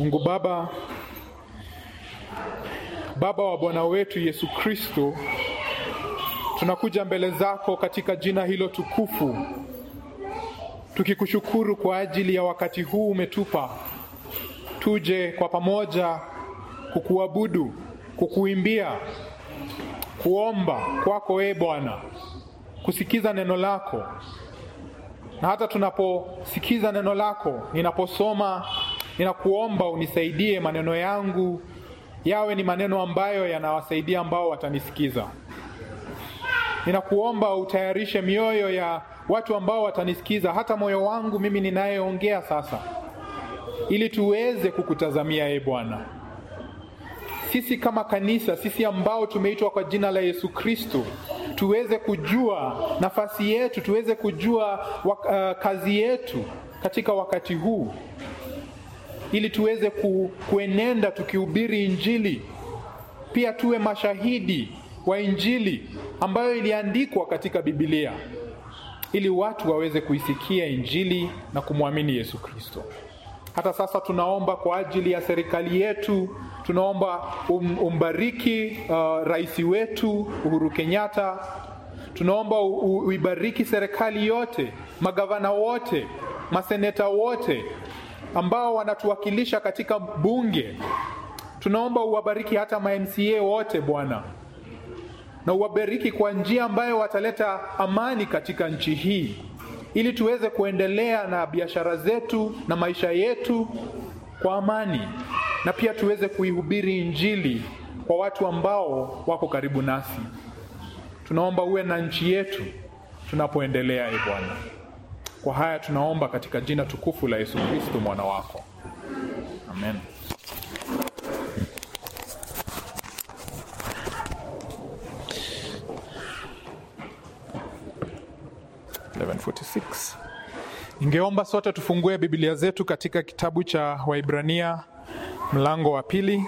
Mungu Baba, Baba wa Bwana wetu Yesu Kristo, tunakuja mbele zako katika jina hilo tukufu, tukikushukuru kwa ajili ya wakati huu umetupa, tuje kwa pamoja kukuabudu, kukuimbia, kuomba kwako e Bwana, kusikiza neno lako na hata tunaposikiza neno lako, ninaposoma, ninakuomba unisaidie maneno yangu yawe ni maneno ambayo yanawasaidia ambao watanisikiza. Ninakuomba utayarishe mioyo ya watu ambao watanisikiza, hata moyo wangu mimi ninayeongea sasa, ili tuweze kukutazamia e Bwana. Sisi kama kanisa, sisi ambao tumeitwa kwa jina la Yesu Kristo, tuweze kujua nafasi yetu, tuweze kujua wak uh, kazi yetu katika wakati huu, ili tuweze ku, kuenenda tukihubiri Injili, pia tuwe mashahidi wa Injili ambayo iliandikwa katika Biblia, ili watu waweze kuisikia Injili na kumwamini Yesu Kristo. Hata sasa tunaomba kwa ajili ya serikali yetu, tunaomba um, umbariki uh, rais wetu Uhuru Kenyatta. Tunaomba uibariki serikali yote, magavana wote, maseneta wote ambao wanatuwakilisha katika bunge. Tunaomba uwabariki hata ma MCA wote Bwana, na uwabariki kwa njia ambayo wataleta amani katika nchi hii ili tuweze kuendelea na biashara zetu na maisha yetu kwa amani, na pia tuweze kuihubiri Injili kwa watu ambao wako karibu nasi. Tunaomba uwe na nchi yetu tunapoendelea, e Bwana. Kwa haya tunaomba katika jina tukufu la Yesu Kristo mwana wako, amen. Ningeomba sote tufungue Biblia zetu katika kitabu cha Waibrania mlango wa pili,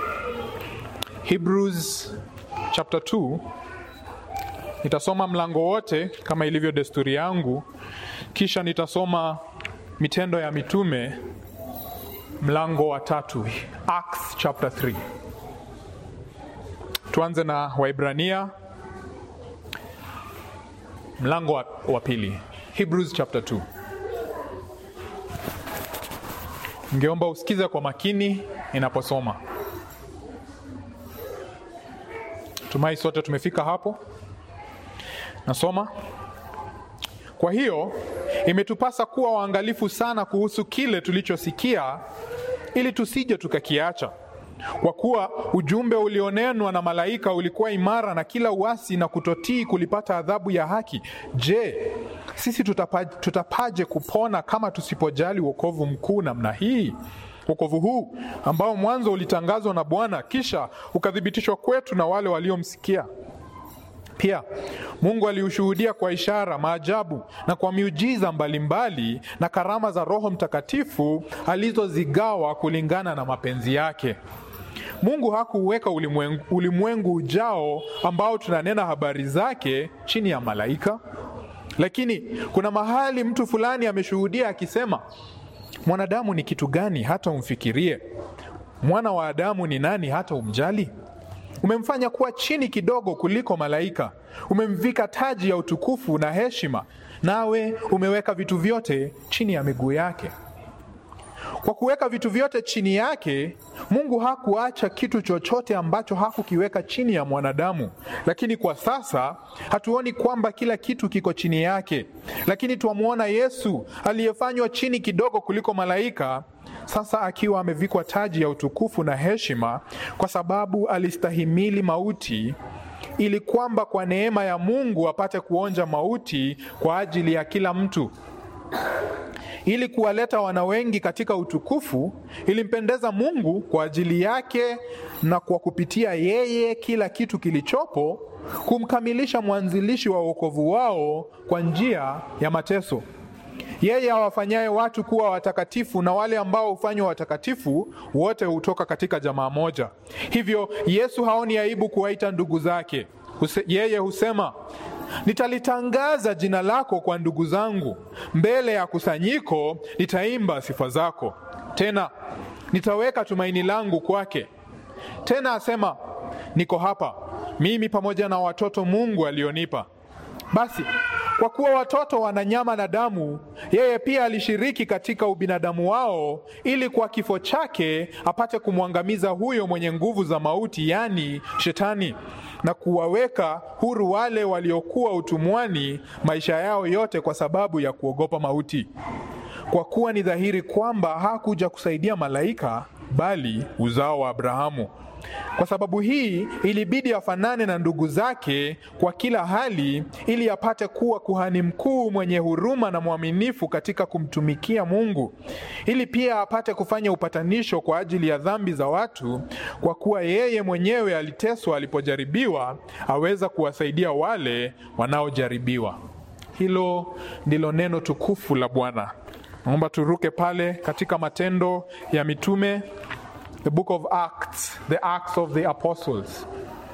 Hebrews chapter 2. Nitasoma mlango wote kama ilivyo desturi yangu, kisha nitasoma Mitendo ya Mitume mlango wa tatu, Acts chapter 3. Tuanze na Waibrania mlango wa, wa pili, Hebrews chapter 2. Ningeomba usikize kwa makini ninaposoma. Tumai sote tumefika hapo. Nasoma. Kwa hiyo imetupasa kuwa waangalifu sana kuhusu kile tulichosikia, ili tusije tukakiacha. Kwa kuwa ujumbe ulionenwa na malaika ulikuwa imara, na kila uasi na kutotii kulipata adhabu ya haki. Je, sisi tutapaje, tutapaje kupona kama tusipojali wokovu mkuu namna hii? Wokovu huu ambao mwanzo ulitangazwa na Bwana, kisha ukathibitishwa kwetu na wale waliomsikia. Pia Mungu aliushuhudia kwa ishara, maajabu na kwa miujiza mbalimbali na karama za Roho Mtakatifu alizozigawa kulingana na mapenzi yake. Mungu hakuuweka ulimwengu, ulimwengu ujao ambao tunanena habari zake chini ya malaika. Lakini kuna mahali mtu fulani ameshuhudia akisema, mwanadamu ni kitu gani hata umfikirie? Mwana wa Adamu ni nani hata umjali? Umemfanya kuwa chini kidogo kuliko malaika, umemvika taji ya utukufu na heshima, nawe umeweka vitu vyote chini ya miguu yake. Kwa kuweka vitu vyote chini yake, Mungu hakuacha kitu chochote ambacho hakukiweka chini ya mwanadamu. Lakini kwa sasa hatuoni kwamba kila kitu kiko chini yake, lakini twamwona Yesu aliyefanywa chini kidogo kuliko malaika, sasa akiwa amevikwa taji ya utukufu na heshima, kwa sababu alistahimili mauti, ili kwamba kwa neema ya Mungu apate kuonja mauti kwa ajili ya kila mtu ili kuwaleta wana wengi katika utukufu. Ilimpendeza Mungu kwa ajili yake na kwa kupitia yeye kila kitu kilichopo kumkamilisha mwanzilishi wa wokovu wao kwa njia ya mateso. Yeye awafanyaye watu kuwa watakatifu na wale ambao hufanywa watakatifu wote hutoka katika jamaa moja. Hivyo Yesu haoni aibu kuwaita ndugu zake. Huse, yeye husema nitalitangaza jina lako kwa ndugu zangu, mbele ya kusanyiko nitaimba sifa zako. Tena nitaweka tumaini langu kwake. Tena asema, niko hapa mimi pamoja na watoto Mungu alionipa. Basi kwa kuwa watoto wana nyama na damu, yeye pia alishiriki katika ubinadamu wao, ili kwa kifo chake apate kumwangamiza huyo mwenye nguvu za mauti, yaani Shetani, na kuwaweka huru wale waliokuwa utumwani maisha yao yote kwa sababu ya kuogopa mauti. Kwa kuwa ni dhahiri kwamba hakuja kusaidia malaika, bali uzao wa Abrahamu. Kwa sababu hii ilibidi afanane na ndugu zake kwa kila hali, ili apate kuwa kuhani mkuu mwenye huruma na mwaminifu katika kumtumikia Mungu, ili pia apate kufanya upatanisho kwa ajili ya dhambi za watu. Kwa kuwa yeye mwenyewe aliteswa alipojaribiwa, aweza kuwasaidia wale wanaojaribiwa. Hilo ndilo neno tukufu la Bwana. Naomba turuke pale katika Matendo ya Mitume, the book of Acts, the Acts of the Apostles,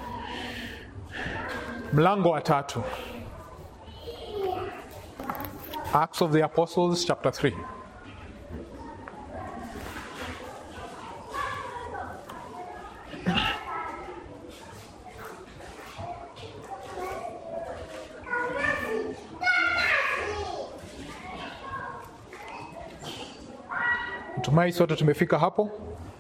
mlango wa tatu. Acts of the Apostles chapter 3. Natumai sote tumefika hapo.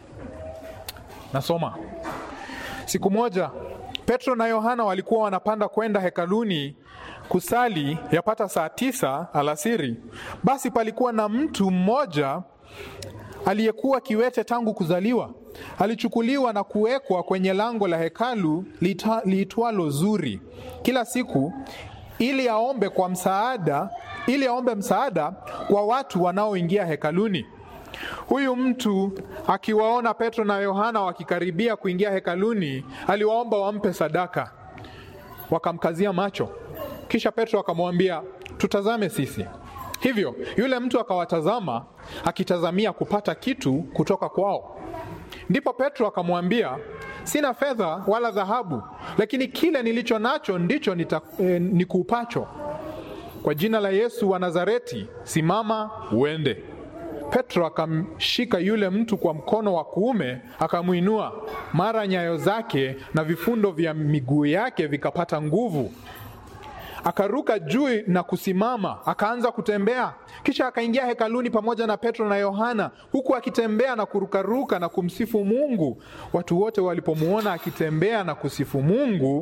Nasoma. Siku moja Petro na Yohana walikuwa wanapanda kwenda hekaluni kusali yapata saa tisa alasiri. Basi palikuwa na mtu mmoja aliyekuwa kiwete tangu kuzaliwa. Alichukuliwa na kuwekwa kwenye lango la hekalu liitwalo Zuri kila siku, ili aombe kwa msaada, ili aombe msaada kwa watu wanaoingia hekaluni. Huyu mtu akiwaona Petro na Yohana wakikaribia kuingia hekaluni, aliwaomba wampe sadaka. Wakamkazia macho, kisha Petro akamwambia, tutazame sisi. Hivyo yule mtu akawatazama, akitazamia kupata kitu kutoka kwao. Ndipo Petro akamwambia, sina fedha wala dhahabu, lakini kile nilicho nacho ndicho nita, eh, nikupacho. Kwa jina la Yesu wa Nazareti, simama uende. Petro akamshika yule mtu kwa mkono wa kuume, akamwinua. Mara nyayo zake na vifundo vya miguu yake vikapata nguvu, akaruka juu na kusimama, akaanza kutembea. Kisha akaingia hekaluni pamoja na Petro na Yohana, huku akitembea na kurukaruka na kumsifu Mungu. Watu wote walipomwona akitembea na kusifu Mungu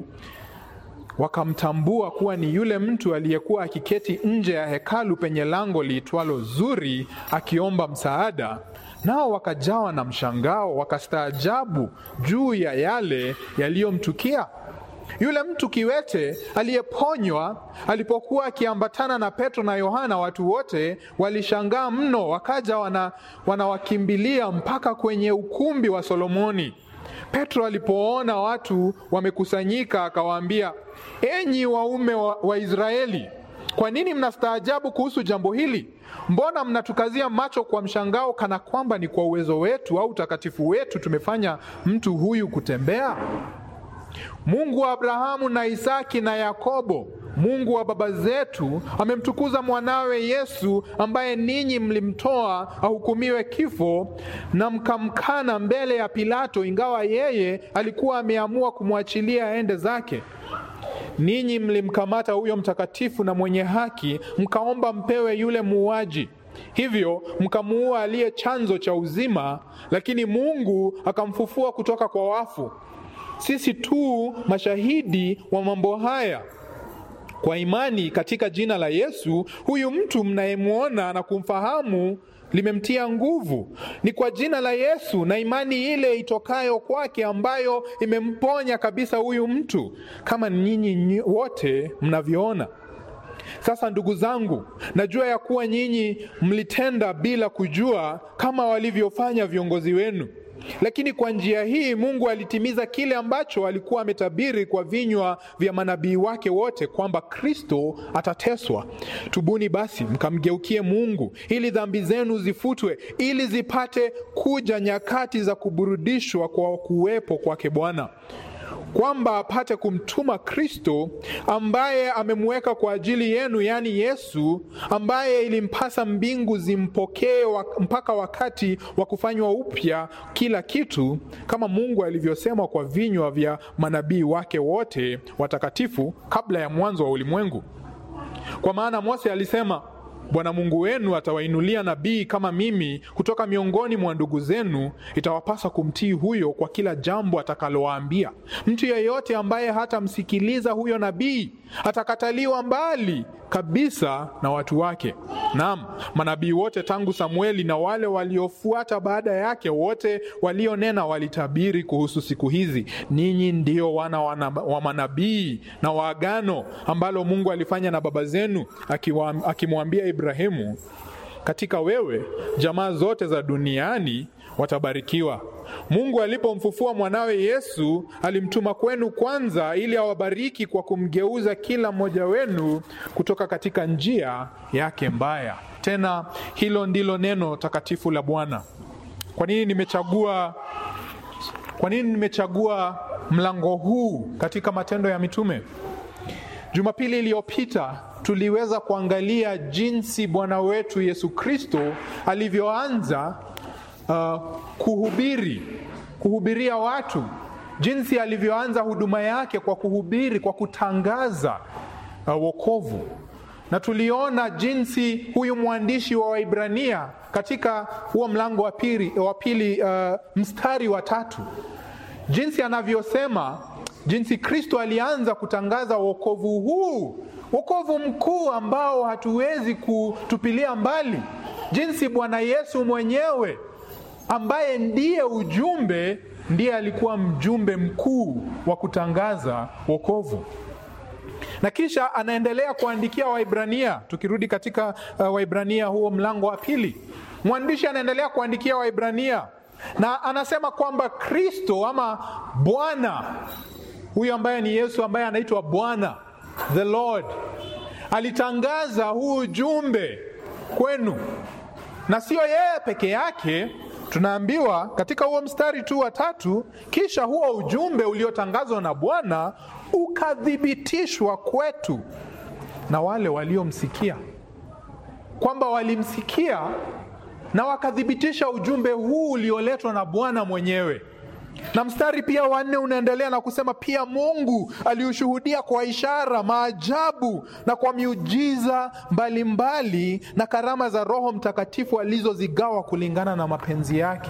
wakamtambua kuwa ni yule mtu aliyekuwa akiketi nje ya hekalu penye lango liitwalo Zuri akiomba msaada. Nao wakajawa na mshangao, wakastaajabu juu ya yale yaliyomtukia. Yule mtu kiwete aliyeponywa alipokuwa akiambatana na Petro na Yohana, watu wote walishangaa mno, wakaja wana, wanawakimbilia mpaka kwenye ukumbi wa Solomoni. Petro alipoona watu wamekusanyika, akawaambia, enyi waume wa, wa Israeli, kwa nini mnastaajabu kuhusu jambo hili? Mbona mnatukazia macho kwa mshangao, kana kwamba ni kwa uwezo wetu au utakatifu wetu tumefanya mtu huyu kutembea? Mungu wa Abrahamu na Isaki na Yakobo, Mungu wa baba zetu, amemtukuza mwanawe Yesu, ambaye ninyi mlimtoa ahukumiwe kifo na mkamkana mbele ya Pilato, ingawa yeye alikuwa ameamua kumwachilia aende zake. Ninyi mlimkamata huyo mtakatifu na mwenye haki, mkaomba mpewe yule muuaji hivyo mkamuua aliye chanzo cha uzima, lakini Mungu akamfufua kutoka kwa wafu. Sisi tu mashahidi wa mambo haya. Kwa imani katika jina la Yesu, huyu mtu mnayemwona na kumfahamu limemtia nguvu. Ni kwa jina la Yesu na imani ile itokayo kwake ambayo imemponya kabisa huyu mtu, kama nyinyi wote mnavyoona. Sasa ndugu zangu, najua ya kuwa nyinyi mlitenda bila kujua kama walivyofanya viongozi wenu. Lakini kwa njia hii Mungu alitimiza kile ambacho alikuwa ametabiri kwa vinywa vya manabii wake wote, kwamba Kristo atateswa. Tubuni basi mkamgeukie Mungu ili dhambi zenu zifutwe, ili zipate kuja nyakati za kuburudishwa kwa kuwepo kwake Bwana. kwamba apate kumtuma Kristo ambaye amemweka kwa ajili yenu, yaani Yesu, ambaye ilimpasa mbingu zimpokee wa, mpaka wakati wa kufanywa upya kila kitu, kama Mungu alivyosema kwa vinywa vya manabii wake wote watakatifu kabla ya mwanzo wa ulimwengu. Kwa maana Mose alisema Bwana Mungu wenu atawainulia nabii kama mimi kutoka miongoni mwa ndugu zenu, itawapasa kumtii huyo kwa kila jambo atakalowaambia. Mtu yeyote ambaye hatamsikiliza huyo nabii atakataliwa mbali kabisa na watu wake. Naam, manabii wote tangu Samueli na wale waliofuata baada yake, wote walionena walitabiri kuhusu siku hizi. Ninyi ndio wana wa manabii na waagano ambalo Mungu alifanya na baba zenu, akimwambia Ibrahimu, katika wewe jamaa zote za duniani watabarikiwa. Mungu alipomfufua mwanawe Yesu alimtuma kwenu kwanza, ili awabariki kwa kumgeuza kila mmoja wenu kutoka katika njia yake mbaya. Tena hilo ndilo neno takatifu la Bwana. Kwa nini nimechagua, kwa nini nimechagua mlango huu katika Matendo ya Mitume? Jumapili iliyopita tuliweza kuangalia jinsi Bwana wetu Yesu Kristo alivyoanza uh, kuhubiri kuhubiria watu, jinsi alivyoanza huduma yake kwa kuhubiri, kwa kutangaza uh, wokovu, na tuliona jinsi huyu mwandishi wa Waibrania katika huo mlango wa pili, wa pili uh, mstari wa tatu, jinsi anavyosema jinsi Kristo alianza kutangaza wokovu huu, wokovu mkuu ambao hatuwezi kutupilia mbali, jinsi Bwana Yesu mwenyewe ambaye ndiye ujumbe, ndiye alikuwa mjumbe mkuu wa kutangaza wokovu. Na kisha anaendelea kuandikia Waibrania. Tukirudi katika uh, Waibrania huo mlango wa pili, mwandishi anaendelea kuandikia Waibrania na anasema kwamba Kristo ama Bwana huyu ambaye ni Yesu ambaye anaitwa Bwana the Lord alitangaza huu ujumbe kwenu, na sio yeye peke yake. Tunaambiwa katika huo mstari tu wa tatu, kisha huo ujumbe uliotangazwa na Bwana ukathibitishwa kwetu na wale waliomsikia, kwamba walimsikia na wakathibitisha ujumbe huu ulioletwa na Bwana mwenyewe na mstari pia wa nne unaendelea na kusema pia Mungu aliushuhudia kwa ishara, maajabu na kwa miujiza mbalimbali mbali, na karama za Roho Mtakatifu alizozigawa kulingana na mapenzi yake.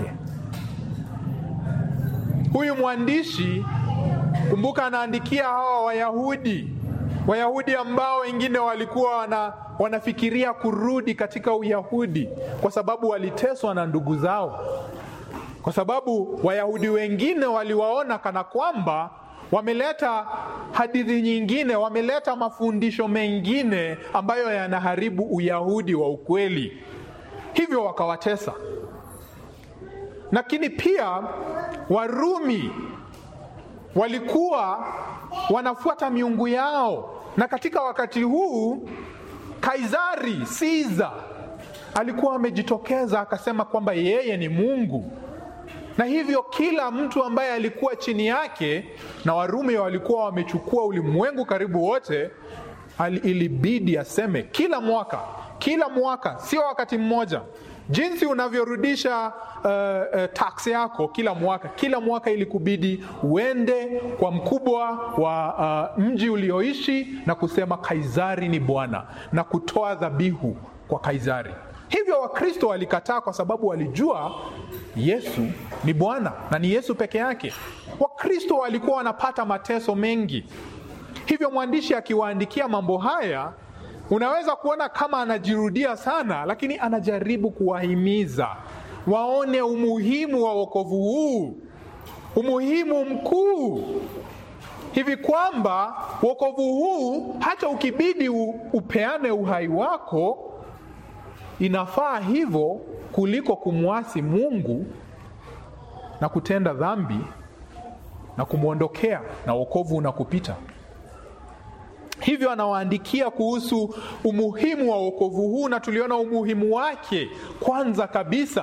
Huyu mwandishi kumbuka, anaandikia hawa Wayahudi, Wayahudi ambao wengine walikuwa wana, wanafikiria kurudi katika Uyahudi kwa sababu waliteswa na ndugu zao kwa sababu Wayahudi wengine waliwaona kana kwamba wameleta hadithi nyingine, wameleta mafundisho mengine ambayo yanaharibu Uyahudi wa ukweli, hivyo wakawatesa. Lakini pia Warumi walikuwa wanafuata miungu yao, na katika wakati huu Kaisari Caesar alikuwa amejitokeza akasema kwamba yeye ni Mungu na hivyo kila mtu ambaye alikuwa chini yake, na Warumi walikuwa wamechukua ulimwengu karibu wote, ilibidi aseme kila mwaka, kila mwaka, sio wakati mmoja, jinsi unavyorudisha uh, uh, tax yako kila mwaka, kila mwaka ilikubidi uende kwa mkubwa wa uh, mji ulioishi na kusema Kaisari ni Bwana na kutoa dhabihu kwa Kaisari. Hivyo Wakristo walikataa kwa sababu walijua Yesu ni Bwana na ni Yesu peke yake. Wakristo walikuwa wanapata mateso mengi, hivyo mwandishi akiwaandikia mambo haya, unaweza kuona kama anajirudia sana, lakini anajaribu kuwahimiza waone umuhimu wa wokovu huu, umuhimu mkuu hivi kwamba wokovu huu hata ukibidi upeane uhai wako inafaa hivyo kuliko kumwasi Mungu na kutenda dhambi na kumwondokea na wokovu unakupita. Hivyo anawaandikia kuhusu umuhimu wa wokovu huu, na tuliona umuhimu wake. Kwanza kabisa,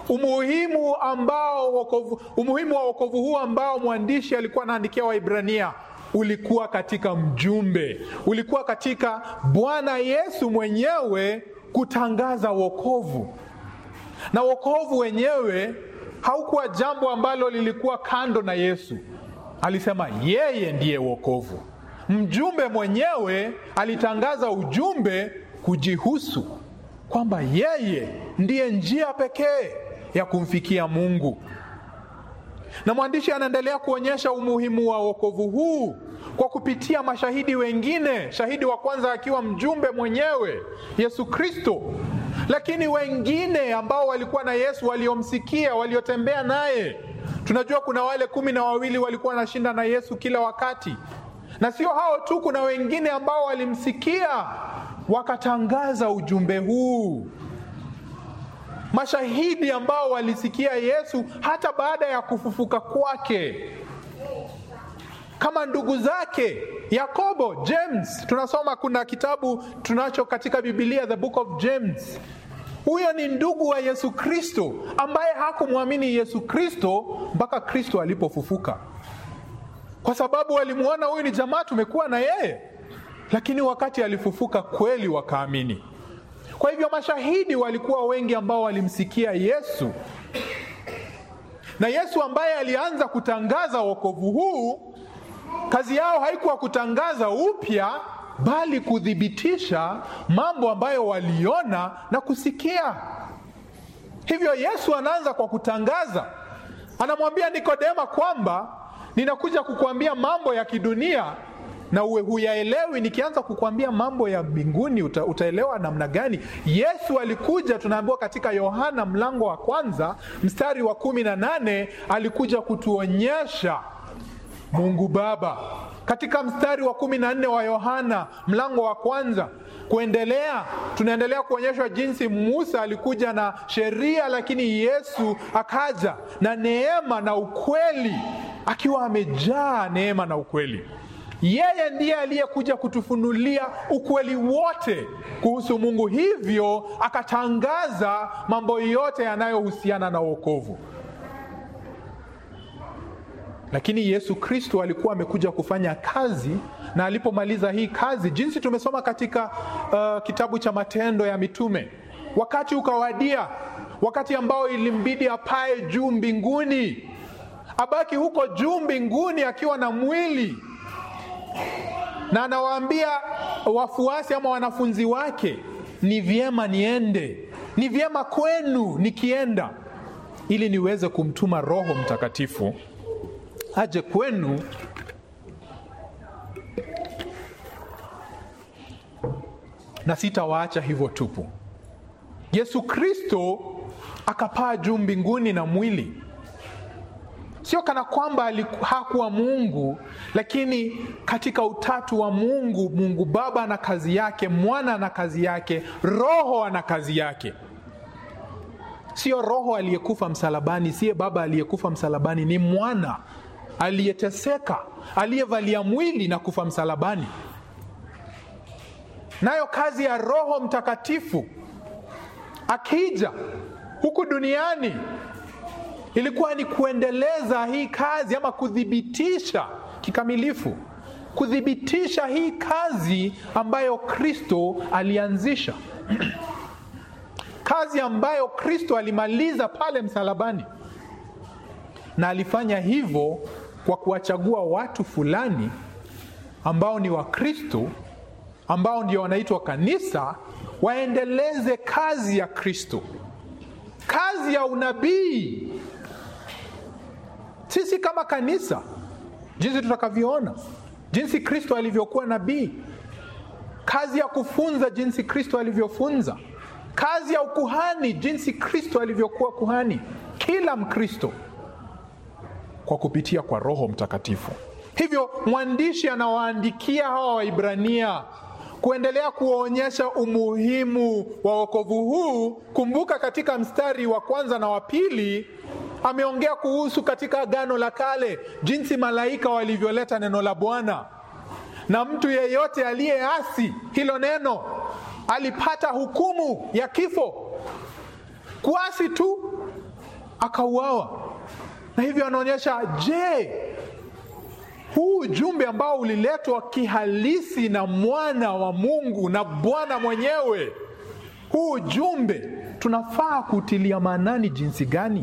umuhimu ambao wokovu, umuhimu wa wokovu huu ambao mwandishi alikuwa anaandikia Waibrania ulikuwa katika mjumbe, ulikuwa katika Bwana Yesu mwenyewe kutangaza wokovu, na wokovu wenyewe haukuwa jambo ambalo lilikuwa kando na Yesu. Alisema yeye ndiye wokovu. Mjumbe mwenyewe alitangaza ujumbe kujihusu kwamba yeye ndiye njia pekee ya kumfikia Mungu. Na mwandishi anaendelea kuonyesha umuhimu wa wokovu huu kwa kupitia mashahidi wengine, shahidi wa kwanza akiwa mjumbe mwenyewe Yesu Kristo, lakini wengine ambao walikuwa na Yesu, waliomsikia, waliotembea naye. Tunajua kuna wale kumi na wawili walikuwa wanashinda na Yesu kila wakati, na sio hao tu, kuna wengine ambao walimsikia wakatangaza ujumbe huu mashahidi ambao walisikia Yesu hata baada ya kufufuka kwake, kama ndugu zake Yakobo, James. Tunasoma kuna kitabu tunacho katika Biblia, the book of James. Huyo ni ndugu wa Yesu Kristo ambaye hakumwamini Yesu Kristo mpaka Kristo alipofufuka, kwa sababu walimwona huyu ni jamaa, tumekuwa na yeye, lakini wakati alifufuka kweli wakaamini. Kwa hivyo mashahidi walikuwa wengi ambao walimsikia Yesu, na Yesu ambaye alianza kutangaza wokovu huu, kazi yao haikuwa kutangaza upya, bali kuthibitisha mambo ambayo waliona na kusikia. Hivyo Yesu anaanza kwa kutangaza, anamwambia Nikodema kwamba ninakuja kukuambia mambo ya kidunia na uwe huyaelewi. Nikianza kukwambia mambo ya mbinguni uta, utaelewa namna gani? Yesu alikuja, tunaambiwa katika Yohana mlango wa kwanza mstari wa kumi na nane alikuja kutuonyesha Mungu Baba. Katika mstari wa kumi na nne wa Yohana mlango wa kwanza kuendelea, tunaendelea kuonyeshwa jinsi Musa alikuja na sheria, lakini Yesu akaja na neema na ukweli, akiwa amejaa neema na ukweli. Yeye ndiye aliyekuja kutufunulia ukweli wote kuhusu Mungu, hivyo akatangaza mambo yote yanayohusiana na wokovu. Lakini Yesu Kristo alikuwa amekuja kufanya kazi, na alipomaliza hii kazi, jinsi tumesoma katika uh, kitabu cha Matendo ya Mitume, wakati ukawadia, wakati ambao ilimbidi apae juu mbinguni, abaki huko juu mbinguni akiwa na mwili na anawaambia wafuasi ama wanafunzi wake, ni vyema niende, ni vyema kwenu nikienda, ili niweze kumtuma Roho Mtakatifu aje kwenu na sitawaacha hivyo tupu. Yesu Kristo akapaa juu mbinguni na mwili Sio kana kwamba hakuwa Mungu, lakini katika utatu wa Mungu, Mungu Baba ana kazi yake, Mwana ana kazi yake, Roho ana kazi yake. Sio Roho aliyekufa msalabani, siye Baba aliyekufa msalabani, ni Mwana aliyeteseka, aliyevalia mwili na kufa msalabani. Nayo kazi ya Roho Mtakatifu akija huku duniani ilikuwa ni kuendeleza hii kazi ama kuthibitisha kikamilifu, kuthibitisha hii kazi ambayo Kristo alianzisha kazi ambayo Kristo alimaliza pale msalabani, na alifanya hivyo kwa kuwachagua watu fulani ambao ni Wakristo, ambao ndio wanaitwa kanisa, waendeleze kazi ya Kristo, kazi ya unabii sisi kama kanisa, jinsi tutakavyoona, jinsi Kristo alivyokuwa nabii, kazi ya kufunza, jinsi Kristo alivyofunza, kazi ya ukuhani, jinsi Kristo alivyokuwa kuhani, kila Mkristo kwa kupitia kwa Roho Mtakatifu. Hivyo mwandishi anawaandikia hawa Waibrania kuendelea kuonyesha umuhimu wa wokovu huu. Kumbuka katika mstari wa kwanza na wa pili ameongea kuhusu katika Agano la Kale jinsi malaika walivyoleta neno la Bwana, na mtu yeyote aliyeasi hilo neno alipata hukumu ya kifo. Kuasi tu akauawa. Na hivyo anaonyesha, je, huu ujumbe ambao uliletwa kihalisi na mwana wa Mungu na Bwana mwenyewe, huu ujumbe tunafaa kutilia maanani jinsi gani?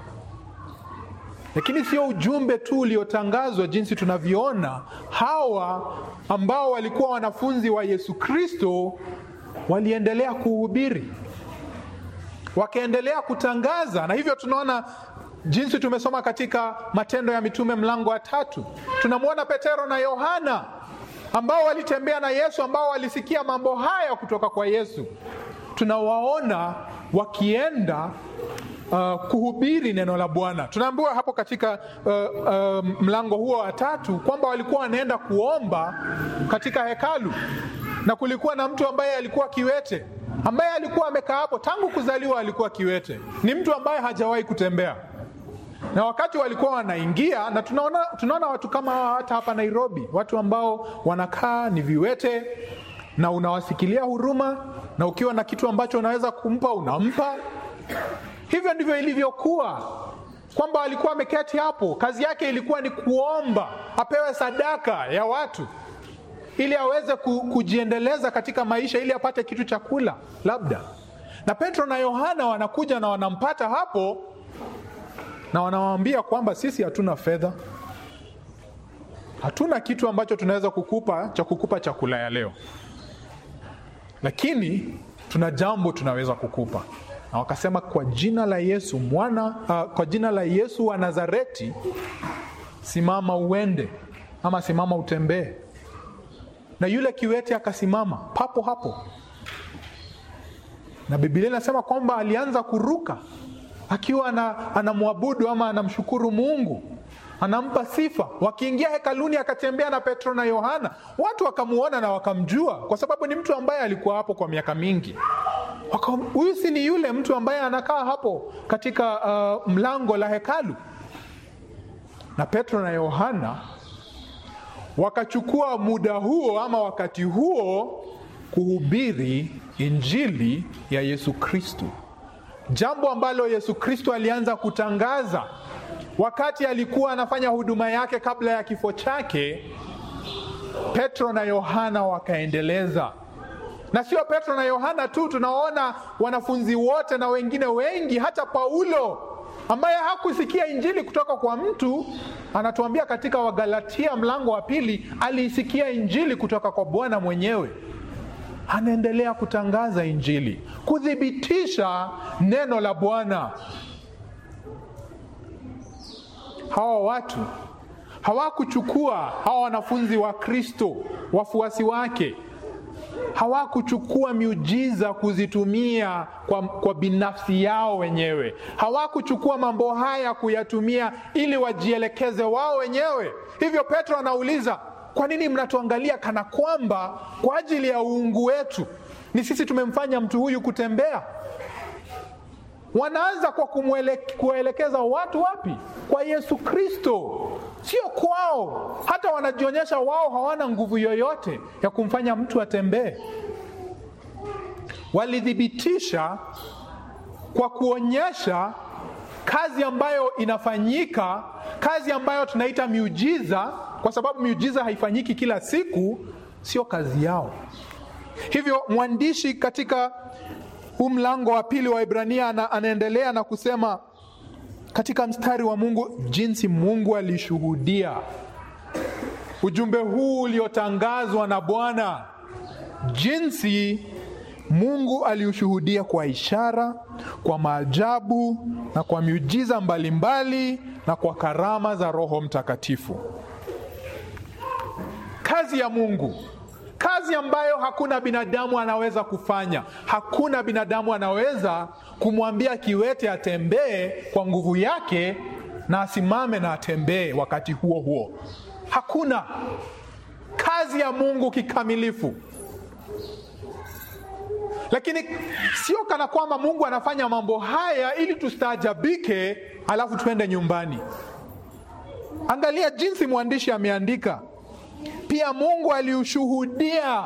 Lakini sio ujumbe tu uliotangazwa jinsi tunavyoona hawa ambao walikuwa wanafunzi wa Yesu Kristo waliendelea kuhubiri, wakaendelea kutangaza, na hivyo tunaona jinsi tumesoma katika Matendo ya Mitume mlango wa tatu, tunamwona Petero na Yohana ambao walitembea na Yesu, ambao walisikia mambo haya kutoka kwa Yesu. Tunawaona wakienda uh, kuhubiri neno la Bwana. Tunaambiwa hapo katika uh, uh, mlango huo wa tatu kwamba walikuwa wanaenda kuomba katika hekalu, na kulikuwa na mtu ambaye alikuwa kiwete, ambaye alikuwa amekaa hapo tangu kuzaliwa, alikuwa kiwete. Ni mtu ambaye hajawahi kutembea na wakati walikuwa wanaingia, na tunaona, tunaona watu kama hata hapa Nairobi, watu ambao wanakaa ni viwete, na unawasikilia huruma, na ukiwa na kitu ambacho unaweza kumpa unampa. Hivyo ndivyo ilivyokuwa, kwamba alikuwa ameketi hapo, kazi yake ilikuwa ni kuomba apewe sadaka ya watu ili aweze kujiendeleza katika maisha, ili apate kitu cha kula labda. Na Petro na Yohana wanakuja na wanampata hapo na wanawaambia kwamba sisi hatuna fedha, hatuna kitu ambacho tunaweza kukupa cha kukupa chakula ya leo, lakini tuna jambo tunaweza kukupa. Na wakasema kwa jina la Yesu mwana uh, kwa jina la Yesu wa Nazareti, simama uende, ama simama utembee. Na yule kiwete akasimama papo hapo, na Biblia inasema kwamba alianza kuruka akiwa anamwabudu ama anamshukuru Mungu, anampa sifa. Wakiingia hekaluni, akatembea na Petro na Yohana, watu wakamuona na wakamjua, kwa sababu ni mtu ambaye alikuwa hapo kwa miaka mingi. Huyu si ni yule mtu ambaye anakaa hapo katika uh, mlango la hekalu? Na Petro na Yohana wakachukua muda huo ama wakati huo kuhubiri injili ya Yesu Kristo, jambo ambalo Yesu Kristo alianza kutangaza wakati alikuwa anafanya huduma yake kabla ya kifo chake. Petro na Yohana wakaendeleza, na sio Petro na Yohana tu, tunaona wanafunzi wote na wengine wengi, hata Paulo ambaye hakusikia injili kutoka kwa mtu, anatuambia katika Wagalatia mlango wa pili, aliisikia injili kutoka kwa Bwana mwenyewe. Anaendelea kutangaza injili, kuthibitisha neno la Bwana. Hawa watu hawakuchukua, hawa wanafunzi wa Kristo, wafuasi wake hawakuchukua miujiza kuzitumia kwa, kwa binafsi yao wenyewe. Hawakuchukua mambo haya kuyatumia ili wajielekeze wao wenyewe. Hivyo Petro anauliza, kwa nini mnatuangalia kana kwamba kwa ajili ya uungu wetu ni sisi tumemfanya mtu huyu kutembea? Wanaanza kwa kuwaelekeza watu wapi? Kwa Yesu Kristo, sio kwao. Hata wanajionyesha wao hawana nguvu yoyote ya kumfanya mtu atembee. Walithibitisha kwa kuonyesha kazi ambayo inafanyika, kazi ambayo tunaita miujiza, kwa sababu miujiza haifanyiki kila siku, sio kazi yao. Hivyo mwandishi katika huu mlango wa pili wa Ibrania ana, anaendelea na kusema katika mstari wa Mungu jinsi Mungu alishuhudia ujumbe huu uliotangazwa na Bwana, jinsi Mungu aliushuhudia kwa ishara, kwa maajabu na kwa miujiza mbalimbali na kwa karama za Roho Mtakatifu. Kazi ya Mungu kazi ambayo hakuna binadamu anaweza kufanya. Hakuna binadamu anaweza kumwambia kiwete atembee kwa nguvu yake na asimame na atembee wakati huo huo. Hakuna kazi ya Mungu kikamilifu. Lakini sio kana kwamba Mungu anafanya mambo haya ili tustaajabike, alafu tuende nyumbani. Angalia jinsi mwandishi ameandika pia Mungu aliushuhudia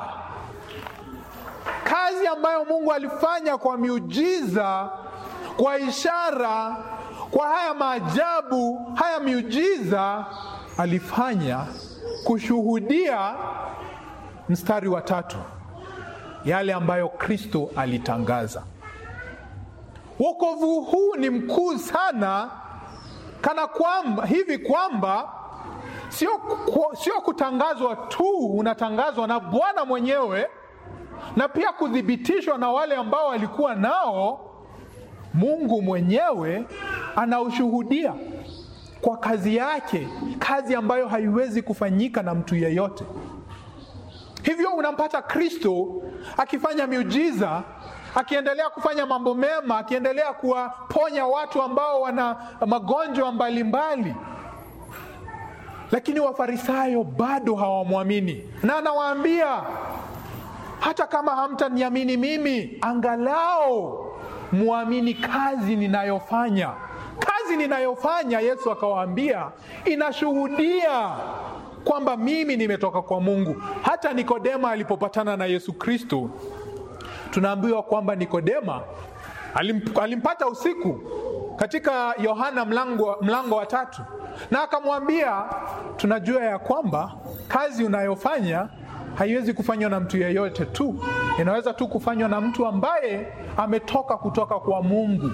kazi ambayo Mungu alifanya kwa miujiza, kwa ishara, kwa haya maajabu, haya miujiza alifanya kushuhudia mstari wa tatu, yale ambayo Kristo alitangaza. Wokovu huu ni mkuu sana, kana kwamba hivi kwamba sio, sio kutangazwa tu, unatangazwa na Bwana mwenyewe na pia kuthibitishwa na wale ambao walikuwa nao. Mungu mwenyewe anaushuhudia kwa kazi yake, kazi ambayo haiwezi kufanyika na mtu yeyote. Hivyo unampata Kristo akifanya miujiza, akiendelea kufanya mambo mema, akiendelea kuwaponya watu ambao wana magonjwa mbalimbali, lakini Wafarisayo bado hawamwamini, na anawaambia hata kama hamtaniamini mimi, angalau muamini kazi ninayofanya. Kazi ninayofanya, Yesu akawaambia, inashuhudia kwamba mimi nimetoka kwa Mungu. Hata Nikodema alipopatana na Yesu Kristo, tunaambiwa kwamba Nikodema alimp, alimpata usiku katika Yohana mlango, mlango wa tatu, na akamwambia, tunajua ya kwamba kazi unayofanya haiwezi kufanywa na mtu yeyote tu, inaweza tu kufanywa na mtu ambaye ametoka kutoka kwa Mungu.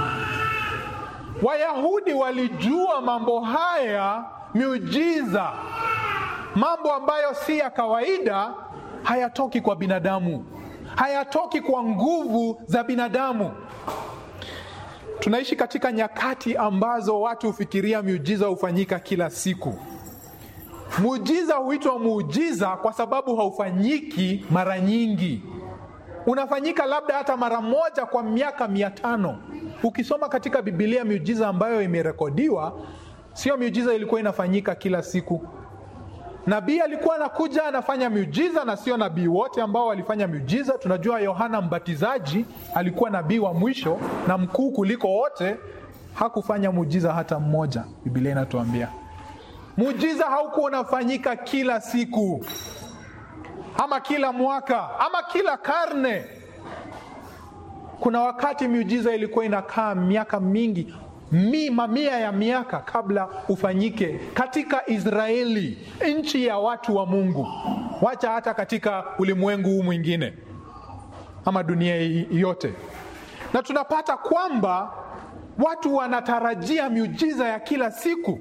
Wayahudi walijua mambo haya, miujiza, mambo ambayo si ya kawaida, hayatoki kwa binadamu, hayatoki kwa nguvu za binadamu. Tunaishi katika nyakati ambazo watu hufikiria miujiza hufanyika kila siku. Muujiza huitwa muujiza kwa sababu haufanyiki mara nyingi, unafanyika labda hata mara moja kwa miaka mia tano. Ukisoma katika Bibilia miujiza ambayo imerekodiwa, sio miujiza ilikuwa inafanyika kila siku. Nabii alikuwa anakuja anafanya miujiza, na sio nabii wote ambao walifanya miujiza. Tunajua Yohana Mbatizaji alikuwa nabii wa mwisho na mkuu kuliko wote, hakufanya muujiza hata mmoja. Bibilia inatuambia muujiza haukuwa unafanyika kila siku ama kila mwaka ama kila karne. Kuna wakati miujiza ilikuwa inakaa miaka mingi mi, mamia ya miaka kabla ufanyike katika Israeli, nchi ya watu wa Mungu, wacha hata katika ulimwengu huu mwingine ama dunia yote. Na tunapata kwamba watu wanatarajia miujiza ya kila siku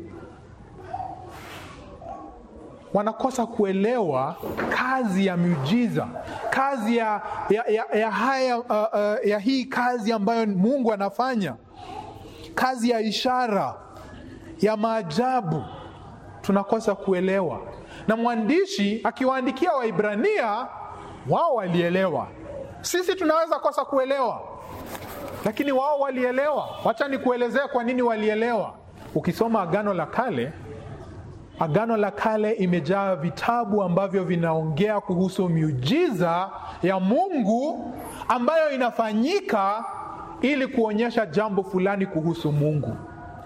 wanakosa kuelewa kazi ya miujiza, kazi ya, ya, ya, ya, haya, uh, uh, ya hii kazi ambayo Mungu anafanya, kazi ya ishara ya maajabu, tunakosa kuelewa. Na mwandishi akiwaandikia Waibrania, wao walielewa. Sisi tunaweza kosa kuelewa, lakini wao walielewa. Wacha nikuelezea kwa nini walielewa. Ukisoma Agano la Kale, Agano la Kale imejaa vitabu ambavyo vinaongea kuhusu miujiza ya Mungu ambayo inafanyika ili kuonyesha jambo fulani kuhusu Mungu.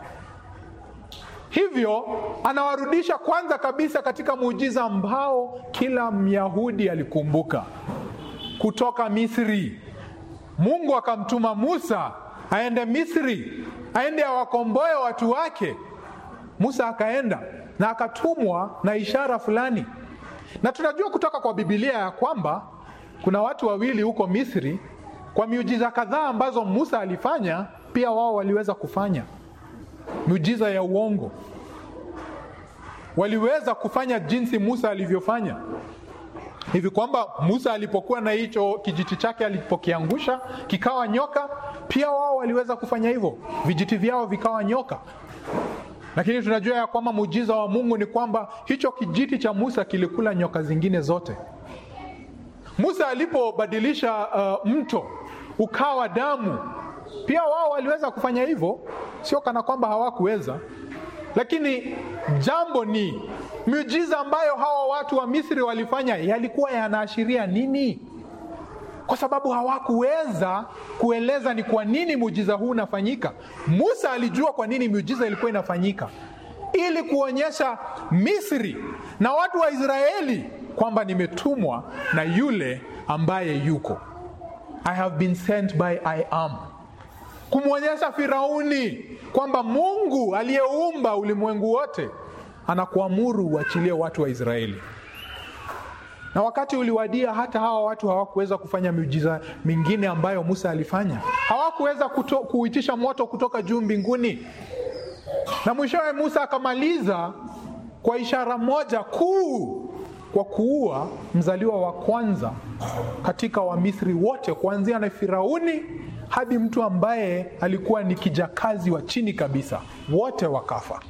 Hivyo anawarudisha kwanza kabisa katika muujiza ambao kila Myahudi alikumbuka kutoka Misri. Mungu akamtuma Musa aende Misri, aende awakomboe watu wake. Musa akaenda na akatumwa na ishara fulani, na tunajua kutoka kwa Biblia ya kwamba kuna watu wawili huko Misri, kwa miujiza kadhaa ambazo Musa alifanya, pia wao waliweza kufanya miujiza ya uongo. Waliweza kufanya jinsi Musa alivyofanya, hivi kwamba Musa alipokuwa na hicho kijiti chake alipokiangusha kikawa nyoka, pia wao waliweza kufanya hivyo, vijiti vyao vikawa nyoka. Lakini tunajua ya kwamba muujiza wa Mungu ni kwamba hicho kijiti cha Musa kilikula nyoka zingine zote. Musa alipobadilisha uh, mto ukawa damu, pia wao waliweza kufanya hivyo, sio kana kwamba hawakuweza. Lakini jambo ni miujiza ambayo hawa watu wa Misri walifanya yalikuwa yanaashiria nini? Kwa sababu hawakuweza kueleza ni kwa nini muujiza huu unafanyika. Musa alijua kwa nini miujiza ilikuwa inafanyika, ili kuonyesha Misri na watu wa Israeli kwamba nimetumwa na yule ambaye yuko. I have been sent by I am. kumwonyesha Firauni kwamba Mungu aliyeumba ulimwengu wote anakuamuru uachilie watu wa Israeli. Na wakati uliwadia, hata hawa watu hawakuweza kufanya miujiza mingine ambayo Musa alifanya. Hawakuweza kuto, kuitisha moto kutoka juu mbinguni, na mwishowe Musa akamaliza kwa ishara moja kuu, kwa kuua mzaliwa wa kwanza katika Wamisri wote, kuanzia na Firauni hadi mtu ambaye alikuwa ni kijakazi wa chini kabisa, wote wakafa.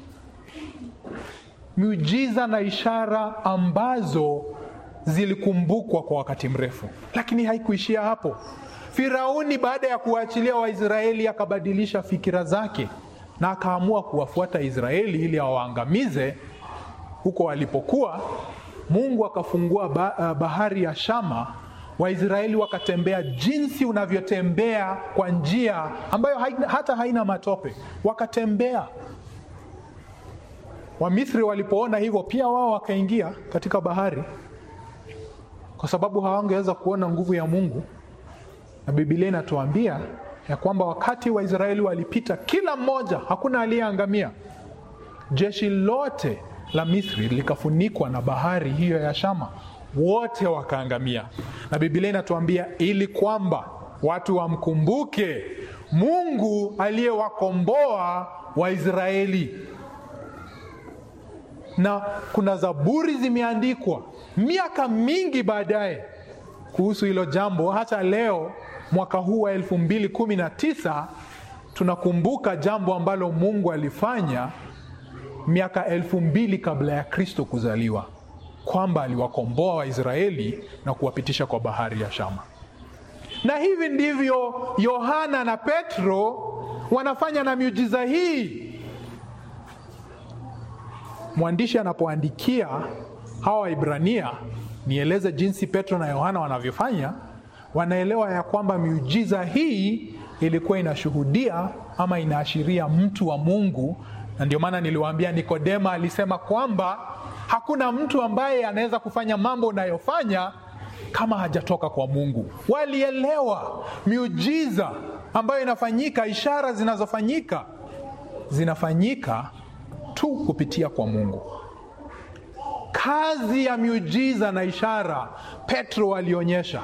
Miujiza na ishara ambazo zilikumbukwa kwa wakati mrefu, lakini haikuishia hapo. Firauni baada ya kuwaachilia Waisraeli akabadilisha fikira zake na akaamua kuwafuata Israeli ili awaangamize huko walipokuwa. Mungu akafungua bahari ya Shama, Waisraeli wakatembea jinsi unavyotembea kwa njia ambayo haina, hata haina matope, wakatembea. Wamisri walipoona hivyo, pia wao wakaingia katika bahari kwa sababu hawangeweza kuona nguvu ya Mungu. Na Biblia inatuambia ya kwamba wakati Waisraeli walipita, kila mmoja, hakuna aliyeangamia. Jeshi lote la Misri likafunikwa na bahari hiyo ya Shama, wote wakaangamia. Na Biblia inatuambia ili kwamba watu wamkumbuke Mungu aliyewakomboa Waisraeli na kuna zaburi zimeandikwa miaka mingi baadaye kuhusu hilo jambo. Hata leo mwaka huu wa elfu mbili kumi na tisa tunakumbuka jambo ambalo Mungu alifanya miaka elfu mbili kabla ya Kristo kuzaliwa, kwamba aliwakomboa Waisraeli na kuwapitisha kwa bahari ya Shama. Na hivi ndivyo Yohana na Petro wanafanya na miujiza hii. Mwandishi anapoandikia hawa Waibrania, nieleze jinsi Petro na Yohana wanavyofanya, wanaelewa ya kwamba miujiza hii ilikuwa inashuhudia ama inaashiria mtu wa Mungu, na ndio maana niliwaambia Nikodema alisema kwamba hakuna mtu ambaye anaweza kufanya mambo unayofanya kama hajatoka kwa Mungu. Walielewa miujiza ambayo inafanyika, ishara zinazofanyika zinafanyika tu kupitia kwa Mungu. Kazi ya miujiza na ishara Petro alionyesha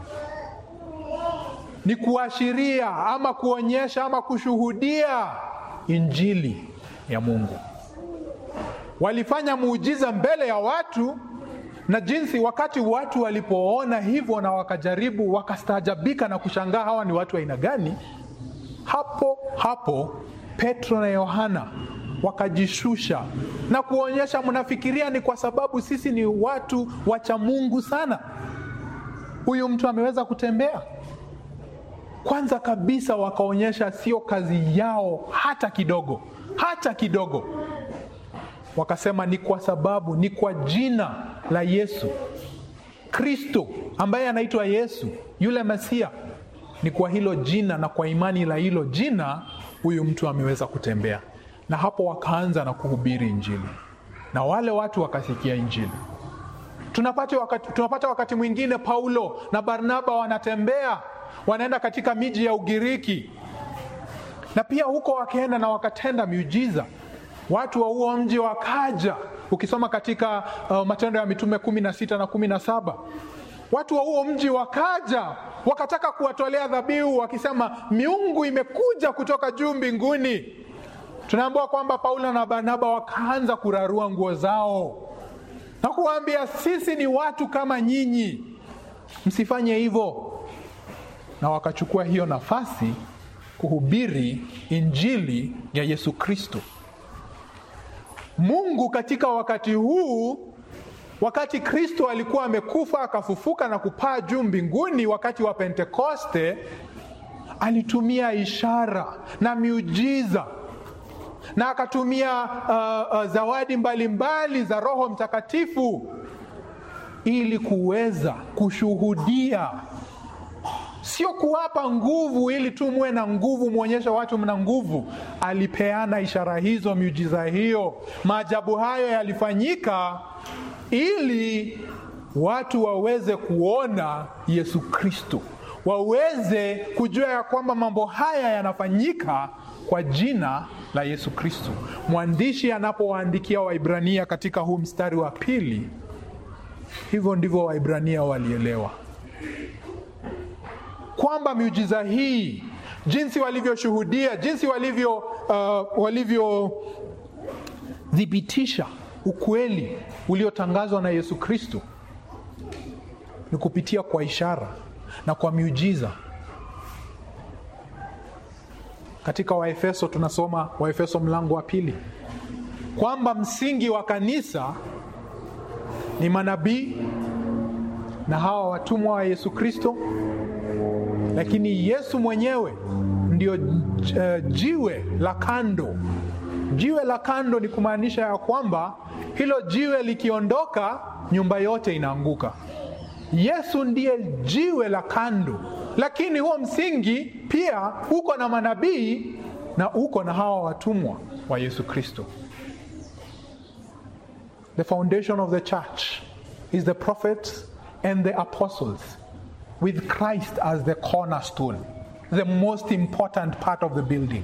ni kuashiria ama kuonyesha ama kushuhudia injili ya Mungu. Walifanya muujiza mbele ya watu, na jinsi wakati watu walipoona hivyo na wakajaribu, wakastaajabika na kushangaa, hawa ni watu aina gani? Hapo hapo Petro na Yohana wakajishusha na kuonyesha, mnafikiria ni kwa sababu sisi ni watu wacha Mungu sana, huyu mtu ameweza kutembea? Kwanza kabisa wakaonyesha sio kazi yao hata kidogo, hata kidogo. Wakasema ni kwa sababu, ni kwa jina la Yesu Kristo ambaye anaitwa Yesu yule Masia, ni kwa hilo jina na kwa imani la hilo jina huyu mtu ameweza kutembea. Na hapo wakaanza na kuhubiri Injili na wale watu wakasikia Injili. Tunapata wakati, tunapata wakati mwingine Paulo na Barnaba wanatembea wanaenda katika miji ya Ugiriki na pia huko wakaenda na wakatenda miujiza. Watu wa huo mji wakaja, ukisoma katika uh, Matendo ya Mitume kumi na sita na kumi na saba watu wa huo mji wakaja wakataka kuwatolea dhabihu, wakisema miungu imekuja kutoka juu mbinguni. Tunaambiwa kwamba Paulo na Barnaba wakaanza kurarua nguo zao na kuwaambia, sisi ni watu kama nyinyi, msifanye hivyo na wakachukua hiyo nafasi kuhubiri injili ya Yesu Kristo. Mungu katika wakati huu, wakati Kristo alikuwa amekufa akafufuka na kupaa juu mbinguni, wakati wa Pentekoste, alitumia ishara na miujiza na akatumia uh, uh, zawadi mbalimbali mbali za Roho Mtakatifu ili kuweza kushuhudia sio kuwapa nguvu ili tu muwe na nguvu, mwonyeshe watu mna nguvu. Alipeana ishara hizo, miujiza hiyo, maajabu hayo yalifanyika ili watu waweze kuona Yesu Kristo, waweze kujua ya kwamba mambo haya yanafanyika kwa jina la Yesu Kristo. Mwandishi anapowaandikia Waibrania katika huu mstari wa pili, hivyo ndivyo Waibrania walielewa kwamba miujiza hii, jinsi walivyoshuhudia, jinsi walivyo uh, walivyothibitisha ukweli uliotangazwa na Yesu Kristo ni kupitia kwa ishara na kwa miujiza. Katika Waefeso tunasoma Waefeso mlango wa pili kwamba msingi wa kanisa ni manabii na hawa watumwa wa Yesu Kristo, lakini Yesu mwenyewe ndio uh, jiwe la kando. Jiwe la kando ni kumaanisha ya kwamba hilo jiwe likiondoka, nyumba yote inaanguka. Yesu ndiye jiwe la kando, lakini huo msingi pia uko na manabii na uko na hawa watumwa wa Yesu Kristo. The foundation of the church is the prophets and the apostles with Christ as the cornerstone, the most important part of the building.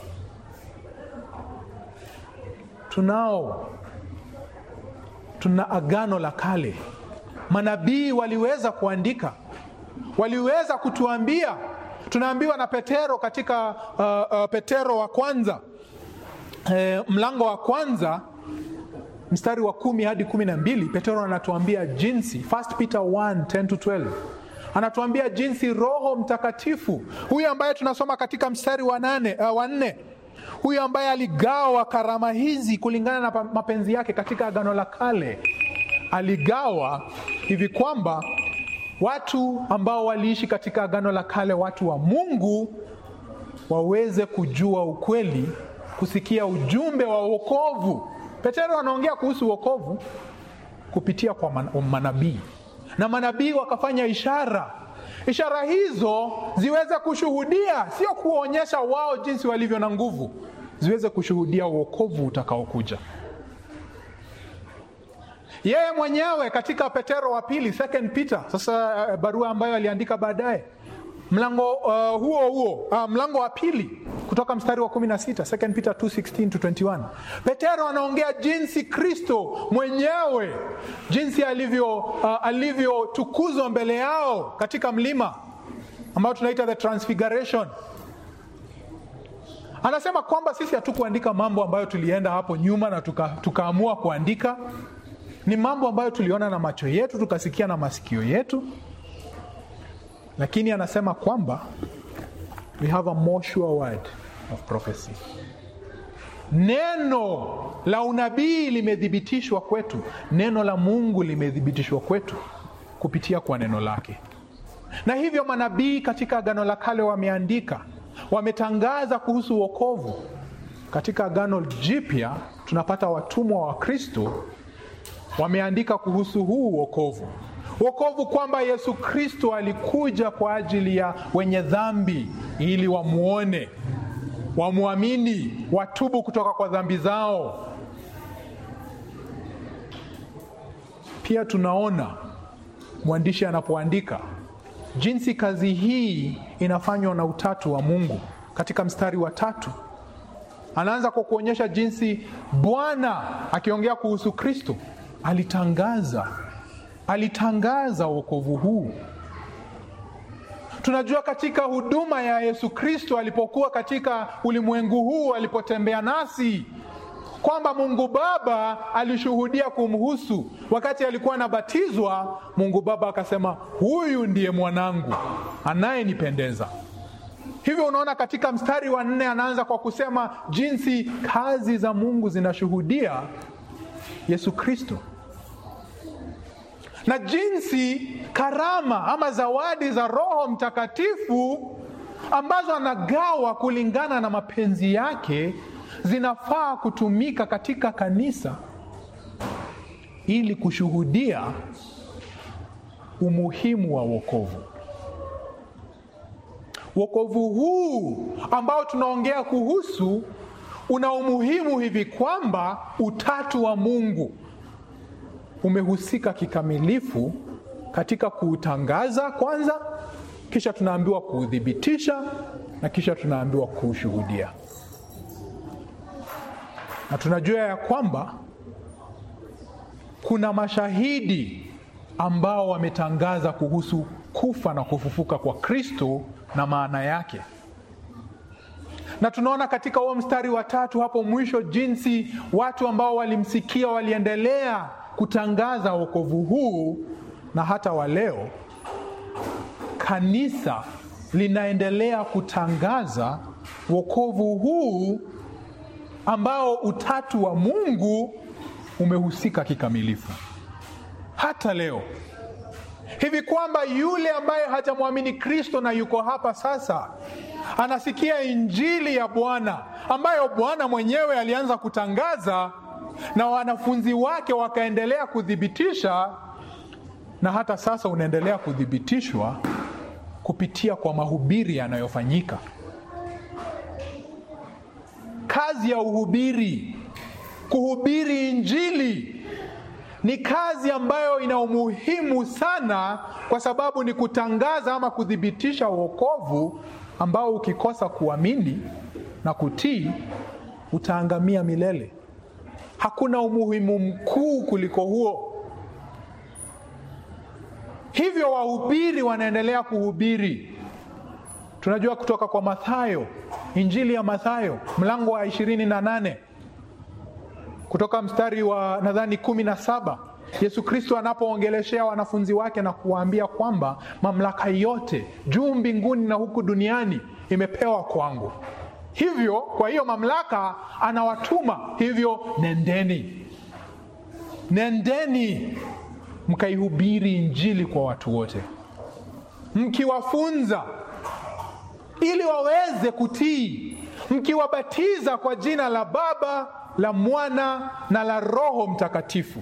Tunao tuna agano la kale manabii waliweza kuandika, waliweza kutuambia. Tunaambiwa na Petero katika uh, uh, Petero wa kwanza e, mlango wa kwanza mstari wa kumi hadi kumi na mbili Petero anatuambia jinsi, 1 Peter 1 10 to 12 anatuambia jinsi Roho Mtakatifu huyu ambaye tunasoma katika mstari wa nane, uh, wa nne huyu ambaye aligawa karama hizi kulingana na mapenzi yake katika agano la kale aligawa hivi kwamba watu ambao waliishi katika agano la kale, watu wa Mungu, waweze kujua ukweli, kusikia ujumbe wa wokovu. Petero anaongea kuhusu wokovu kupitia kwa manabii, na manabii wakafanya ishara. Ishara hizo ziweze kushuhudia, sio kuonyesha wao jinsi walivyo na nguvu, ziweze kushuhudia wokovu utakaokuja yeye mwenyewe katika Petero wa pili, second Peter, sasa uh, barua ambayo aliandika baadaye mlango uh, huo huo uh, mlango wa pili kutoka mstari wa 16, second Peter 2:16 to 21. Petero anaongea jinsi Kristo mwenyewe jinsi alivyo uh, alivyotukuzwa mbele yao katika mlima ambao tunaita the transfiguration. Anasema kwamba sisi hatukuandika mambo ambayo tulienda hapo nyuma na tukaamua tuka kuandika ni mambo ambayo tuliona na macho yetu tukasikia na masikio yetu, lakini anasema kwamba we have a more sure word of prophecy. Neno la unabii limethibitishwa kwetu, neno la Mungu limethibitishwa kwetu kupitia kwa neno lake, na hivyo manabii katika agano la kale wameandika, wametangaza kuhusu wokovu. Katika agano jipya tunapata watumwa wa Kristo wameandika kuhusu huu wokovu, wokovu kwamba Yesu Kristo alikuja kwa ajili ya wenye dhambi ili wamwone, wamwamini, watubu kutoka kwa dhambi zao. Pia tunaona mwandishi anapoandika jinsi kazi hii inafanywa na utatu wa Mungu. Katika mstari wa tatu anaanza kwa kuonyesha jinsi Bwana akiongea kuhusu Kristo alitangaza alitangaza wokovu huu. Tunajua katika huduma ya Yesu Kristo alipokuwa katika ulimwengu huu, alipotembea nasi, kwamba Mungu Baba alishuhudia kumhusu. Wakati alikuwa anabatizwa, Mungu Baba akasema, huyu ndiye mwanangu anayenipendeza. Hivyo unaona, katika mstari wa nne anaanza kwa kusema jinsi kazi za Mungu zinashuhudia Yesu Kristo na jinsi karama ama zawadi za Roho Mtakatifu ambazo anagawa kulingana na mapenzi yake zinafaa kutumika katika kanisa ili kushuhudia umuhimu wa wokovu. Wokovu huu ambao tunaongea kuhusu una umuhimu hivi kwamba utatu wa Mungu umehusika kikamilifu katika kuutangaza kwanza kisha tunaambiwa kuuthibitisha na kisha tunaambiwa kuushuhudia na tunajua ya kwamba kuna mashahidi ambao wametangaza kuhusu kufa na kufufuka kwa kristo na maana yake na tunaona katika huo mstari wa tatu hapo mwisho jinsi watu ambao walimsikia waliendelea kutangaza wokovu huu na hata wa leo kanisa linaendelea kutangaza wokovu huu ambao utatu wa mungu umehusika kikamilifu hata leo hivi kwamba yule ambaye hajamwamini kristo na yuko hapa sasa anasikia injili ya bwana ambayo bwana mwenyewe alianza kutangaza na wanafunzi wake wakaendelea kuthibitisha na hata sasa unaendelea kuthibitishwa kupitia kwa mahubiri yanayofanyika kazi ya uhubiri kuhubiri injili ni kazi ambayo ina umuhimu sana kwa sababu ni kutangaza ama kuthibitisha uokovu ambao ukikosa kuamini na kutii utaangamia milele hakuna umuhimu mkuu kuliko huo hivyo wahubiri wanaendelea kuhubiri tunajua kutoka kwa mathayo injili ya mathayo mlango wa ishirini na nane kutoka mstari wa nadhani kumi na saba yesu kristo anapoongeleshea wanafunzi wake na kuwaambia kwamba mamlaka yote juu mbinguni na huku duniani imepewa kwangu hivyo kwa hiyo mamlaka anawatuma hivyo nendeni nendeni mkaihubiri injili kwa watu wote mkiwafunza ili waweze kutii mkiwabatiza kwa jina la baba la mwana na la roho mtakatifu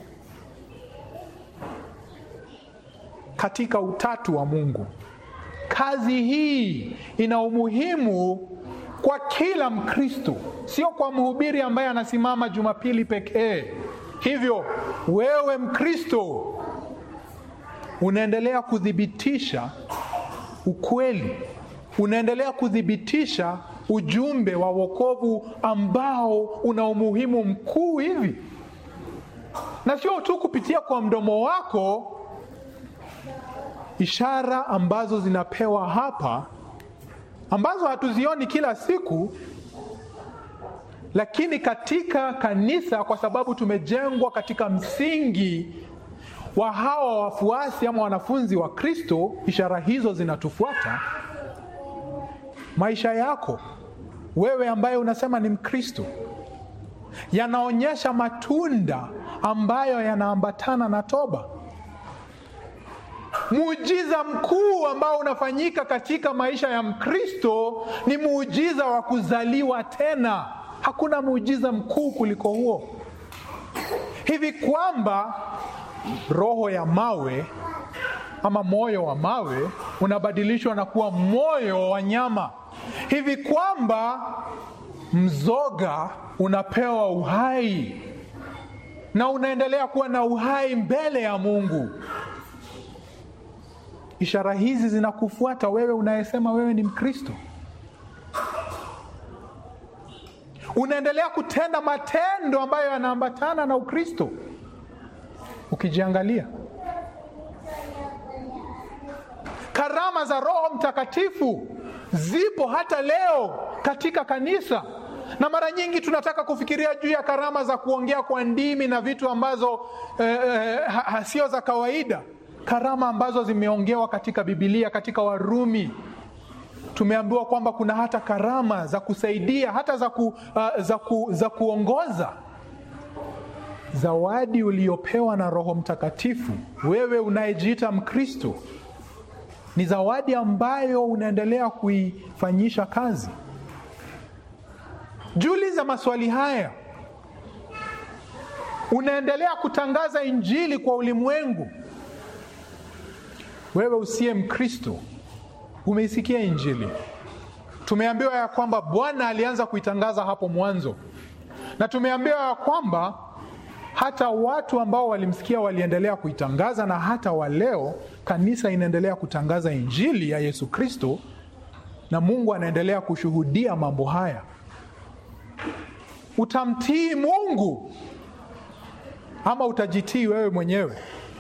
katika utatu wa mungu kazi hii ina umuhimu kwa kila mkristo sio kwa mhubiri ambaye anasimama jumapili pekee hivyo wewe mkristo unaendelea kuthibitisha ukweli unaendelea kuthibitisha ujumbe wa wokovu ambao una umuhimu mkuu hivi na sio tu kupitia kwa mdomo wako ishara ambazo zinapewa hapa ambazo hatuzioni kila siku lakini katika kanisa kwa sababu tumejengwa katika msingi wa hawa wafuasi ama wanafunzi wa kristo ishara hizo zinatufuata maisha yako wewe ambaye unasema ni mkristo yanaonyesha matunda ambayo yanaambatana na toba muujiza mkuu ambao unafanyika katika maisha ya mkristo ni muujiza wa kuzaliwa tena hakuna muujiza mkuu kuliko huo hivi kwamba roho ya mawe ama moyo wa mawe unabadilishwa na kuwa moyo wa nyama hivi kwamba mzoga unapewa uhai na unaendelea kuwa na uhai mbele ya mungu ishara hizi zinakufuata wewe unayesema wewe ni mkristo unaendelea kutenda matendo ambayo yanaambatana na ukristo ukijiangalia karama za roho mtakatifu zipo hata leo katika kanisa na mara nyingi tunataka kufikiria juu ya karama za kuongea kwa ndimi na vitu ambazo eh, eh, sio za kawaida karama ambazo zimeongewa katika bibilia katika warumi tumeambiwa kwamba kuna hata karama za kusaidia hata za, ku, uh, za, ku, za kuongoza zawadi uliopewa na roho mtakatifu wewe unayejiita mkristo ni zawadi ambayo unaendelea kuifanyisha kazi juliza maswali haya unaendelea kutangaza injili kwa ulimwengu wewe usiye mkristo umeisikia injili tumeambiwa ya kwamba bwana alianza kuitangaza hapo mwanzo na tumeambiwa ya kwamba hata watu ambao walimsikia waliendelea kuitangaza, na hata waleo kanisa inaendelea kutangaza injili ya Yesu Kristo, na Mungu anaendelea kushuhudia mambo haya. Utamtii Mungu ama utajitii wewe mwenyewe?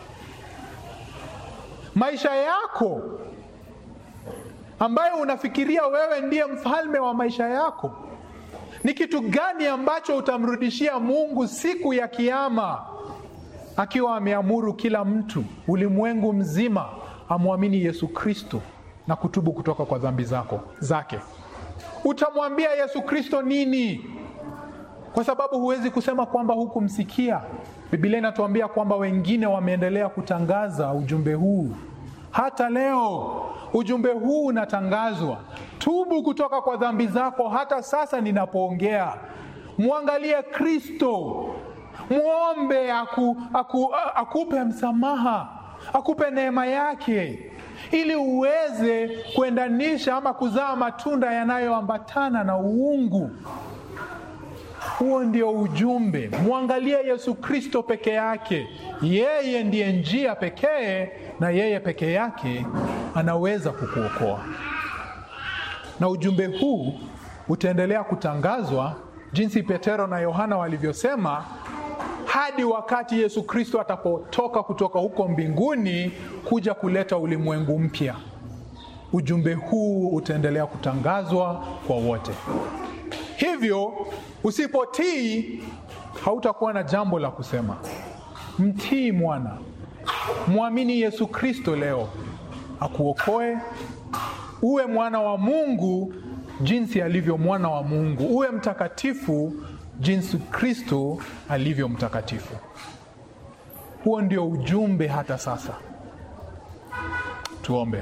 Maisha yako ambayo unafikiria wewe ndiye mfalme wa maisha yako, ni kitu gani ambacho utamrudishia Mungu siku ya Kiama, akiwa ameamuru kila mtu ulimwengu mzima amwamini Yesu Kristo na kutubu kutoka kwa dhambi zako zake? Utamwambia Yesu Kristo nini? Kwa sababu huwezi kusema kwamba hukumsikia. Biblia inatuambia kwamba wengine wameendelea kutangaza ujumbe huu hata leo. Ujumbe huu unatangazwa, tubu kutoka kwa dhambi zako. Hata sasa ninapoongea, mwangalie Kristo, mwombe aku, aku, akupe msamaha, akupe neema yake, ili uweze kuendanisha ama kuzaa matunda yanayoambatana na uungu. Huo ndio ujumbe. Mwangalie Yesu Kristo peke yake. Yeye ndiye njia pekee, na yeye peke yake anaweza kukuokoa. Na ujumbe huu utaendelea kutangazwa jinsi Petero na Yohana walivyosema, hadi wakati Yesu Kristo atapotoka kutoka huko mbinguni kuja kuleta ulimwengu mpya. Ujumbe huu utaendelea kutangazwa kwa wote. Hivyo usipotii, hautakuwa na jambo la kusema. Mtii mwana, mwamini Yesu Kristo leo akuokoe, uwe mwana wa Mungu jinsi alivyo mwana wa Mungu, uwe mtakatifu jinsi Kristo alivyo mtakatifu. Huo ndio ujumbe hata sasa. Tuombe.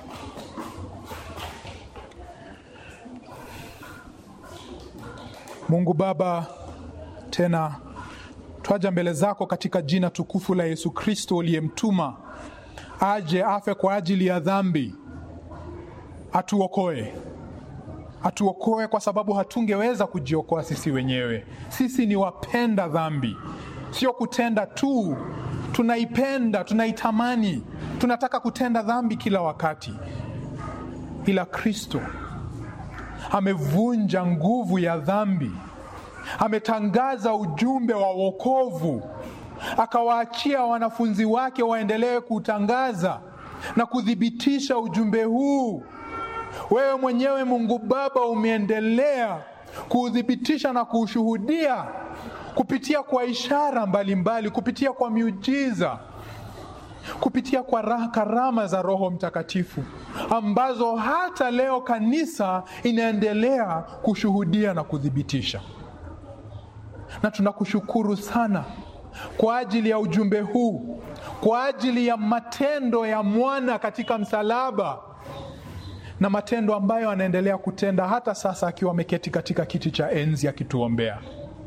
Mungu Baba, tena twaja mbele zako katika jina tukufu la Yesu Kristo uliyemtuma aje afe kwa ajili ya dhambi, atuokoe, atuokoe kwa sababu hatungeweza kujiokoa sisi wenyewe. Sisi ni wapenda dhambi, sio kutenda tu, tunaipenda, tunaitamani, tunataka kutenda dhambi kila wakati, ila Kristo amevunja nguvu ya dhambi, ametangaza ujumbe wa wokovu, akawaachia wanafunzi wake waendelee kutangaza na kuthibitisha ujumbe huu. Wewe mwenyewe Mungu Baba umeendelea kuuthibitisha na kuushuhudia kupitia kwa ishara mbalimbali mbali, kupitia kwa miujiza kupitia kwa karama za Roho Mtakatifu ambazo hata leo kanisa inaendelea kushuhudia na kuthibitisha. Na tunakushukuru sana kwa ajili ya ujumbe huu, kwa ajili ya matendo ya mwana katika msalaba na matendo ambayo anaendelea kutenda hata sasa akiwa ameketi katika kiti cha enzi akituombea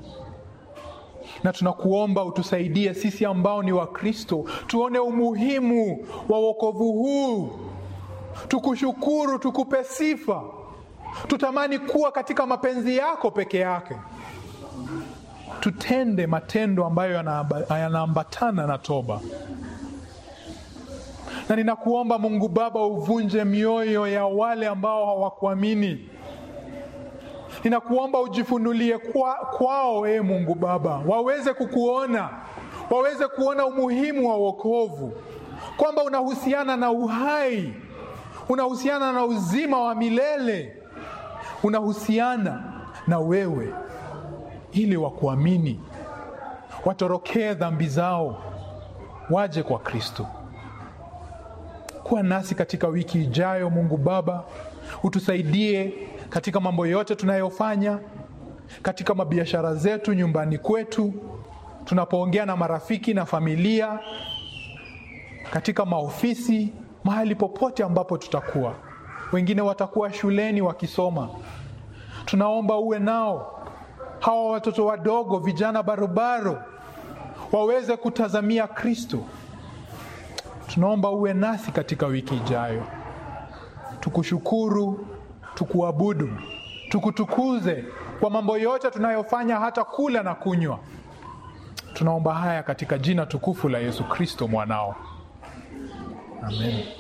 na tunakuomba utusaidie sisi ambao ni Wakristo tuone umuhimu wa wokovu huu, tukushukuru, tukupe sifa, tutamani kuwa katika mapenzi yako peke yake, tutende matendo ambayo yanaambatana na toba. Na ninakuomba Mungu Baba, uvunje mioyo ya wale ambao hawakuamini ninakuomba ujifunulie kwa, kwao e Mungu Baba, waweze kukuona, waweze kuona umuhimu wa wokovu, kwamba unahusiana na uhai, unahusiana na uzima wa milele, unahusiana na wewe, ili wakuamini, watorokee dhambi zao, waje kwa Kristo. Kuwa nasi katika wiki ijayo, Mungu Baba, utusaidie katika mambo yote tunayofanya, katika mabiashara zetu, nyumbani kwetu, tunapoongea na marafiki na familia, katika maofisi, mahali popote ambapo tutakuwa. Wengine watakuwa shuleni wakisoma, tunaomba uwe nao. Hawa watoto wadogo, vijana barobaro, waweze kutazamia Kristo. Tunaomba uwe nasi katika wiki ijayo, tukushukuru tukuabudu, tukutukuze kwa mambo yote tunayofanya, hata kula na kunywa. Tunaomba haya katika jina tukufu la Yesu Kristo mwanao, amen.